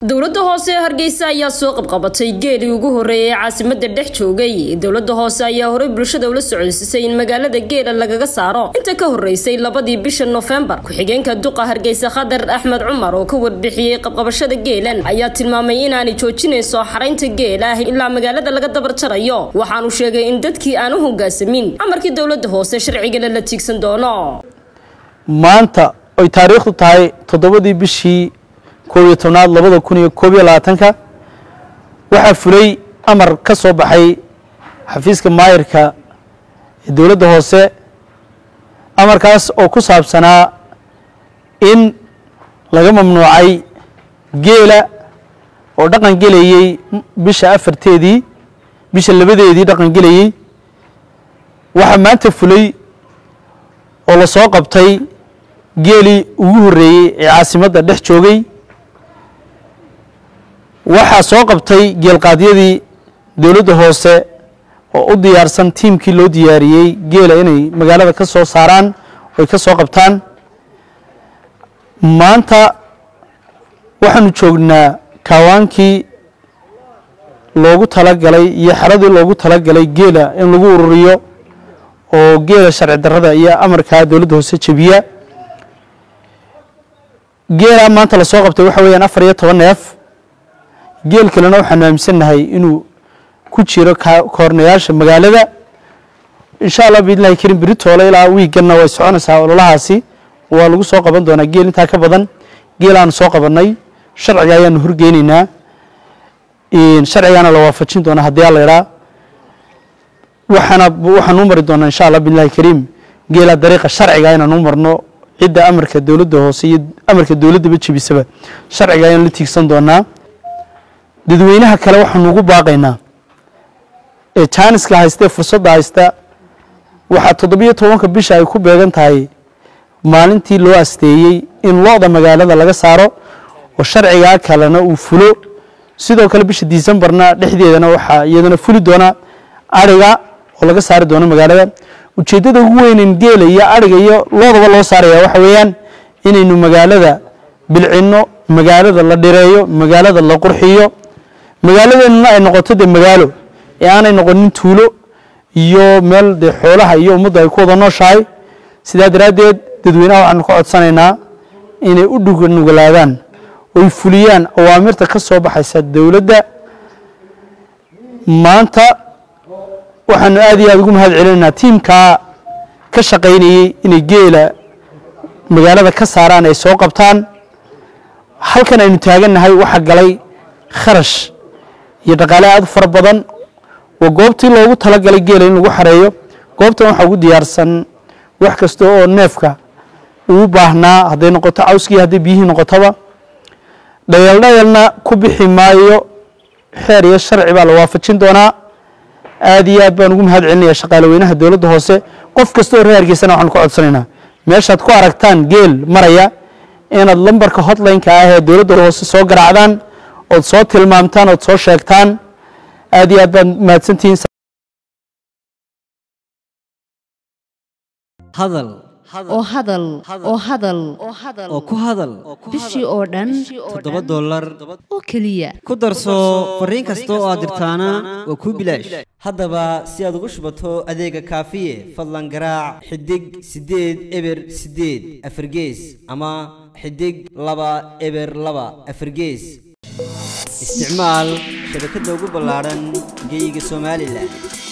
dowladda hoose ee hargeysa ayaa soo qabqabatay geelii ugu horreeyay ee caasimada dhex joogay dowladda hoose ayaa horey bulshada ula socodsiisay in magaalada geela lagaga saaro inta ka horreysay labadii bisha nofembar ku-xigeenka duqa hargeysa khadar axmed cumar oo ka warbixiyey qabqabashada geelan ayaa tilmaamay inaanay joojinayso xaraynta geela ilaa magaalada laga dabar jarayo waxaanu sheegay in dadkii aan u hoggaansamin amarkii dowladda hoose sharcigana la tiigsan doono maanta oy taariikhdu tahay toddobadii bishii koob iyo tobnaad labada kun iyo koob iyo labaatanka waxaa fulay amar ka soo baxay xafiiska maayirka ee dowladda hoose amarkaas oo ku saabsanaa in laga mamnuucay geela oo dhaqan gelayey bisha afarteedii bisha labadeedii dhaqan gelayey waxaa maanta fulay oo la soo qabtay geelii ugu horreeyey ee caasimadda dhex joogay waxaa soo qabtay geelqaadyadii dowladda hoose oo u diyaarsan tiimkii loo diyaariyey geela inay magaalada ka soo saaraan oy ka soo qabtaan maanta waxaanu joognaa kaawaankii loogu talagalay iyo xeradii loogu talagalay geela in lagu ururiyo oo geela sharci darrada iyo amarkaa dowladda hoose jebiya geelaa maanta lasoo qabtay waxa weeyaan afar iyo toban neef geel kalena waxaanu aaminsannahay inuu ku jiro koornayaasha magaalada insha allah biidnillahi karim beritoole ilaa wiiganna way soconaysaa ololahaasi waa lagu soo qaban doonaa geel intaa ka badan geelaanu soo qabannay sharciga ayaanu horgeyneynaa sharcigaana la waafajin doonaa haddii alla idhaa waxaana waxaan u mari doonaa insha allah biidnillahi kariim geelaa dariiqa sharciga inaan u marno cidda amarka dowladda hoose iyo amarka dowladdaba jebisaba sharciga ayaan la tiigsan doonaa dadweynaha kale waxaanu ugu baaqaynaa ee jaaniska haysta ee fursadda haysta waxaa toddobiyo tobanka bisha ay ku beegan tahay maalintii loo asteeyey in lo-da magaalada laga saaro oo sharcigaa kalena uu fulo sidoo kale bisha disembarna dhexdeedana waxaa iyadana fuli doona ariga oo laga saari doono magaalada ujeeddada ugu weynen geela iyo ariga iyo loodaba loo saaraya waxa weeyaan inaynu magaalada bilcinno magaalada la dhireeyo magaalada la qurxiyo magaaladeenuna ay noqoto dee magaalo ee aanay noqonin tuulo iyo meel dee xoolaha iyo ummadda ay ku wada nooshahay sidaa daraaddeed dadweynaha waxaanu ka codsanaynaa inay u dhugnugalaadaan oy fuliyaan awaamirta ka soo baxaysa dowladda maanta waxaanu aad iyo aad ugu mahad celinaynaa tiimkaa ka shaqaynayey inay geela magaalada ka saaraan ay soo qabtaan halkan aynu taagannahay waxaa galay kharash iyo dhaqaale aad u fara badan waa goobtii loogu talagalay geela in lagu xareeyo goobtan waxaa ugu diyaarsan wax kasta oo neefka uu baahnaa hadday noqoto cawskii hadday biyihii noqotoba dhayeeldhayalna ku bixi maayo xeer iyo sharci baa la waafajin doonaa aad iyo aad baan ugu mahad celinaya shaqaale weynaha dowladda hoose qof kasta oo reer hargeysana waxaanu ka codsanaynaa meeshaad ku aragtaan geel maraya inaad lambarka hotline-ka ah ee dowladda hoose soo garaacdaan ood soo tilmaamtaan ood soo sheegtaan aad iyo aad baad mahadsantihiin hadal oo hadal oo hadal oo ku hadal bishii oo dhan toddoba dollar oo keliya ku darso fariin kasta oo aad dirtaana waa kuu bilaash haddaba si aad ugu shubato adeega kaafiye fadlan garaac xidig siddeed eber siddeed afargees ama xidig laba eber laba afargees isticmaal shabakadda ugu ballaadhan geeyiga somalilan